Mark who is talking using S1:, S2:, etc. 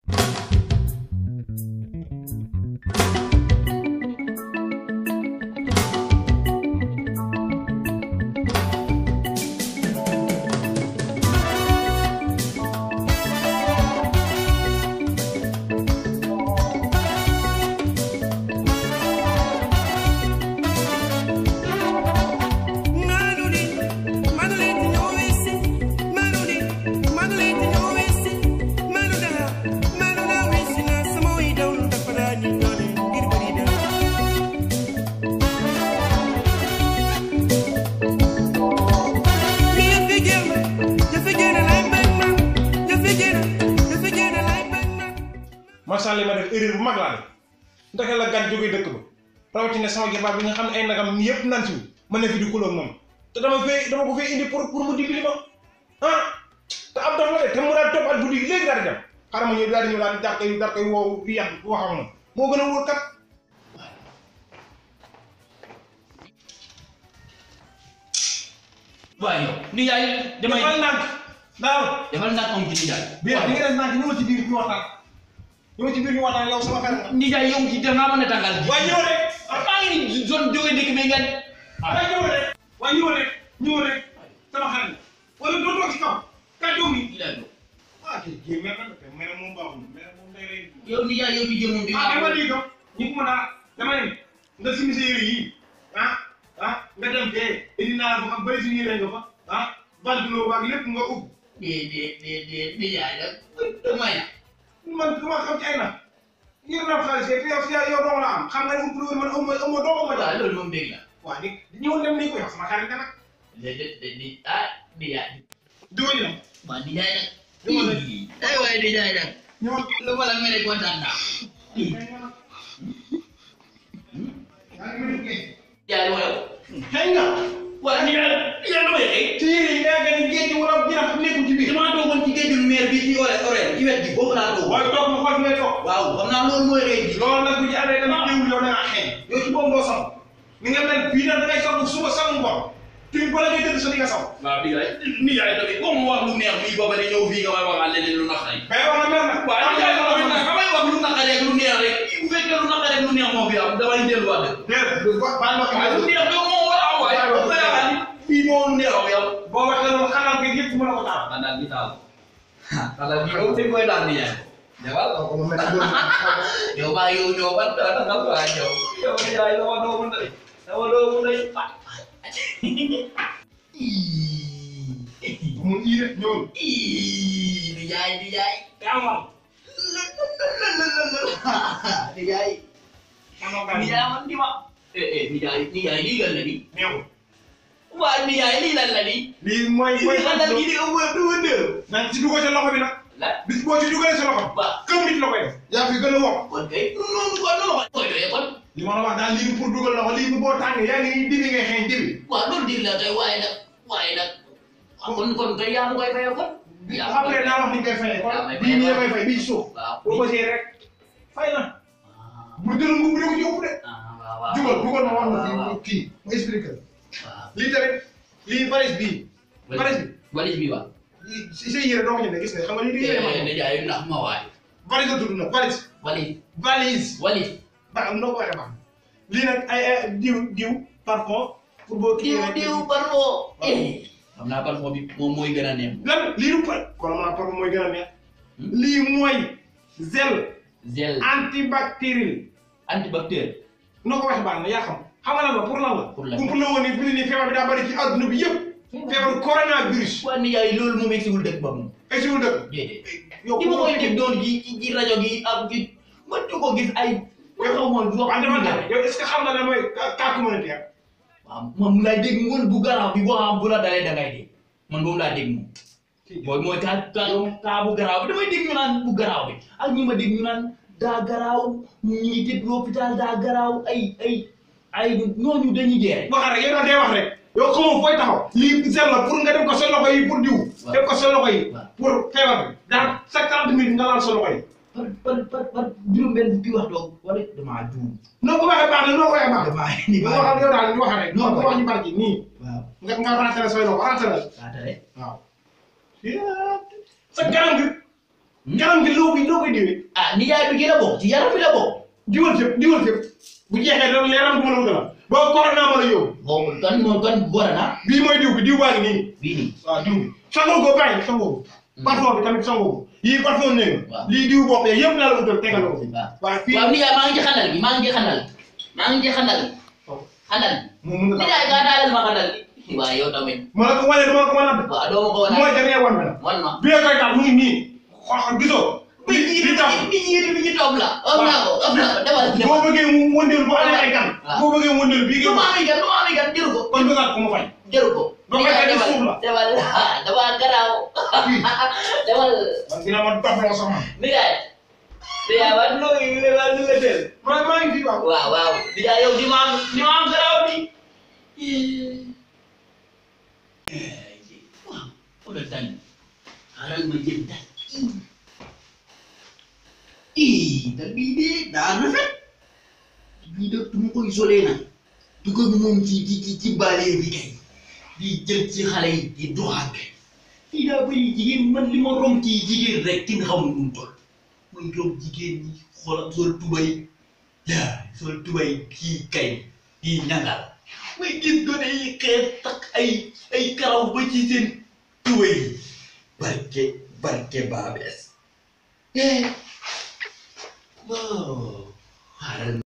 S1: macha allah ma def erreur bu mag laa def ndax la gan jógee dëkk ba rawatina sama jabar bi nga xam ne ay nagam yëpp naan si ma ne fi di kulóog moom te dama fee dama ko fee indi pour pour mu dimbali ma ah te ab dof la de te mu daal topp at guddi gi léegi daal di dem xaaral ma ñëw daal di ñëw daal daal koy daal koy woo fii yàq wax ak moom moo gën a wóor kat.
S2: waaye yow ni yaay damay
S1: defal nànk daaw
S2: defal ndànk am ci nijaay
S1: bi di nga def nànk ñëw ci biir ñu waxtaan ñëw ci biir ñu waxtaan yow sama xarit nga.
S2: nijaay yow ci def naa mën a tàngal ji
S1: waaye ñëw rek
S2: maa ngi ni zone jóge dëkk bi ngeen
S1: waaye ñëw rek waaye ñëw rek ñëw rek sama xarit wala doo toog ci kaw kàddu mi. ah kii kii mer na de mer moom baaxul mer moom day rey.
S2: yow nijaay yow mi jëmoon di
S1: ah dama lii ko ñu ko mën a dama ne nga simi sa yére yii ah ah nga dem fee indi naa la fa xam bëri si yére nga fa ah banteloo waag lépp nga ub
S2: de de de de nijaay nag damay na
S1: man du ma xam ci ay na yor naa xaalis kay yow si yow dong la am xam nga ne ub lu man ëmb ëmb doo ko ma
S2: waaw
S1: jox
S2: loolu moom dégg la
S1: waa ni ñëwoon dem nii ko yow sama xarit nga nag
S2: léegi de de ah nijaay
S1: diwa ñu dem
S2: waa nijaay nag
S1: Dama la-
S2: ay waaye nijaay nag
S1: ñëwoon
S2: lu ma la mere kontaan naa
S1: yaa ngi mel ni géej
S2: nijaay wala
S1: xëy nga
S2: wala nijaay nijaay damay xëy
S1: ci yére yi yaa ngi géej wala jinax nekkul ci biir
S2: damaa toogoon ci géejul meer bi ci ore ore ci wet gi boobu laa toog
S1: waaye toog ma xool fi ngay toog
S2: waaw xam naa loolu mooy xëy ji
S1: loolu nag bu ci amee tamit jiwul yow da ngaa xeeñ yow ci boobu doo sam ni nga mel fii nag da ngay soog suba sangu ngoon tuuti bala ngay tëdd sa di nga saw
S2: waaw nijaay nijaay tamit boo ma wax lu neex muy booba ne ñëw fii nga may waxal leneen lu naqari
S1: mais wax na mer nag
S2: waaw nijaay tamit nag damay wax lu naqari ak lu neex rek bu fekkee lu naqari ak lu neex moo fi am damay delluwaat rek
S1: déedéet baal ma
S2: waaye lu
S1: xam
S2: neex doo moo war a am waaye bu ma yaakaar ni fii moo lu neex ak yow
S1: boo waxee loolu xanaa nga yëpp mën a ko taal
S2: xanaa gi taal xanaa gi moom fi koy daal nijaay jabal
S1: ko ma mel
S2: yow maa yow ñoo ban dara tangal ko ak yow yow nijaay sama doomu ndey sama doomu ndey
S1: mu ii rek ñëwul
S2: Ih, nijaay nijaay
S1: amal
S2: nijaay
S1: amal gaa
S2: nijaay man di ma eh eh nijaay nijaay lii lan la di
S1: neexul
S2: waa nijaay lii lan la di
S1: lii mooy mooy
S2: lii lan la di di ëmb du wëndeel
S1: nag ci dugal sa loxo bi nag
S2: la
S1: bis boo ci dugalee sa loxo
S2: ba
S1: këm nit la koy def yaa fi gën a wokk
S2: kon kay noonu kon noonu ko koy doyee kon
S1: li ma la wax daal lii du pour dugal loxo lii bu boo tàngee yaa ngi dibi ngay xeeñ dibi
S2: waaw loolu dig la kay waaye nag waaye nag kon kon kay yaa ma koy fayal kon yaa ma koy
S1: après naa wax ni koy fayee kon
S2: yaa may
S1: bii nii la
S2: fayal.
S1: koy fay bii ci suuf
S2: waaw
S1: boo ko see rek fay na
S2: ah
S1: bu jël mbubb di ko ci ëpp de
S2: waaw waaw
S1: dugal dugal ma wax
S2: waaw,
S1: la
S2: waaw.
S1: fii kii ma expliqué la
S2: waaw
S1: lii tamit lii valise bii valise bi
S2: valise bi waaw
S1: lii si say yére doo ko jëndee gis nga xam nga lii di yére ma
S2: nijaay ndax ma waay
S1: valise la tudd nag valise
S2: valise
S1: valise
S2: valise
S1: ba am noo ko waxee baax lii nag ay ay diw diw parfum pour boo kii
S2: diw diw parfum xam naa parfum bi moom mooy gën a neex
S1: lan lii du par kon ma parfum mooy gën a neex lii mooy gel
S2: gel
S1: antibactériel
S2: antibactère
S1: noo ko waxee baax na yaa xam xam nga lan la pour lan la
S2: Pour lan.
S1: pour la woon ni fi mu ne nii feebar bi daa bëri ci adduna bi yëpp feebaru coronavirus
S2: waa nijaay loolu moom egsiwul dëkk ba moom
S1: ay siwul dëkk
S2: déedéet
S1: yow
S2: di ma koy dégg doon ci ci ci rajo gi ak ci man di ko gis ay xaw ma wax
S1: waaw dama ne yow est ce que xam nga lan mooy cas cas communautaire
S2: waaw man mu lay dégg woon bu garaaw bi boo xam bu la dalee da ngay dee man boobu laa dégg moom mooy mooy kaa kaa kaa bu garaaw bi damay dégg ñu naan bu garaaw bi ak ñi ma dégg ñu naan daa garaaw ñu ngi tëdd l'hôpital daa garaaw ay ay ay ñooñu dañuy dee rek.
S1: wax rek yow daal day wax rek yow xamoo fooy taxaw lii sel la pour nga def ko sa loxo yi pour diw
S2: Waaw.
S1: def ko sa loxo yi
S2: Waaw.
S1: pour feebar bi dans chaque trente minutes nga laal sa loxo yi
S2: par par par par juróom-benn fukki wax doog wala damaa juum.
S1: noo ko waxee baax na noo ko waxee baax na
S2: damaa ni
S1: ñu waxal yow daal ñu wax rek
S2: Non,
S1: ñu wax ñu barki nii
S2: waaw
S1: nga nga rentré say loxo rentré
S2: kaa tere
S1: waaw sa kanam gi yaram gi loo koy loo koy diwee
S2: ah nijaay bi gi la bokk ci yaram bi la bokk
S1: diwal fépp diwal fépp bu jeexee loolu yaram du ma la wutal boo corona ma la yóbbu
S2: boobu kan moom kan boole na
S1: bii mooy diw bi diw baa ngi nii
S2: bii nii
S1: waaw diw bi sangoo ko bàyyi sangoo ko parfum bi tamit sangoo ko yii parfum néeg
S2: Waaw.
S1: lii diw bopp yeeg yëpp laa la wutal tegal ko fi
S2: waaw
S1: waaw fii
S2: waaw nijaay maa ngi ci xandal gi maa ngi ci xandal maa ngi ci xandal xandal
S1: moom mun nga
S2: nijaay gaa daalal ma xandal gi waaw yow tamit
S1: ma la ko wane dama la ko mën a
S2: waaw doo ma ko wane
S1: mooy dernier one bi la
S2: wan ma
S1: bi koy tax mu ngi nii xool gisoo
S2: bi ñi
S1: bi tax
S2: bi ñi bi ñi toog la am naa ko am naa ko demal
S1: boo
S2: demal
S1: bëggee mu wëndeel boo amee ay gan
S2: Waaw.
S1: boo bëggee mu wëndeel bii
S2: lu ma
S1: nga
S2: amee gan lu ma amee gan jëru ko
S1: kon bëggaat ko mu fay
S2: jëru ko
S1: Doo may
S2: nijaay
S1: gàddi
S2: demal
S1: suuf la.
S2: demal dama garaaw demal
S1: man dina ma doxloo sax man
S2: nijaay nijaay waa lu nga waa lu nga teel
S1: maa maa ngi fii waaw
S2: waaw waaw nijaay yow di ma am di ma am garaaw bi waaw xoolal dal xaaral ma jël dal ii dal bii de daa rafet bii de du ma ko isolé nag du ko moom ci ci ci ci baale bi kay di jël ci xale yi di doxal kay fii daa bëri jigéen man li ma rom ci jigéen rek kin xamul nu mu toll muy rom jigéen ñi xoolal sol tubay yaa sol tubay kii kay kii ñangal may gis gone yi xees takk ay ay karaw ba ci seen tubay yi barke barke baabees eh waaw xaaral